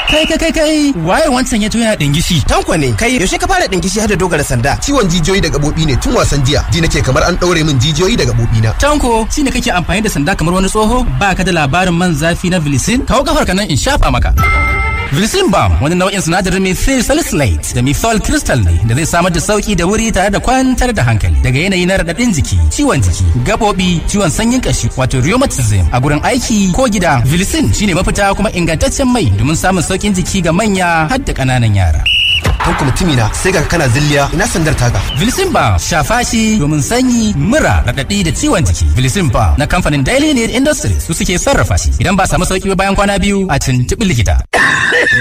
Kai kai kai kai waye wancan ya yana dingishi. Tanko ne kai yaushe ka fara dingishi har da dogara sanda. Ciwon jijiyoyi da gabobi ne tun wasan jiya. Ji nake kamar an ɗaure min jijiyoyi da gabobi na. Tanko shine kake amfani da sanda kamar wani tsoho ba ka da labarin man zafi na Vilicin? Kawo kafar ka nan in shafa maka. Vilicin Balm wani nau'in sinadarin methyl salicylate da methyl crystal ne da zai samar da sauki da wuri tare da kwantar da hankali daga yanayi na raɗaɗin jiki, ciwon jiki, gaɓoɓi, ciwon sanyin kashi wato rheumatism a gurin aiki ko gida. Vilicin shine mafita kuma ingantaccen mai domin samun saukin jiki ga manya har da ƙananan yara. Tanko mutumina sai ga kana zilliya ina sandar taka. Vilicin Balm shafa shi domin sanyi, mura, raɗaɗi da ciwon jiki. Vilicin Balm na kamfanin Daily Need Industries su suke sarrafa shi. Idan ba samu sauki bayan kwana biyu a tuntuɓi likita.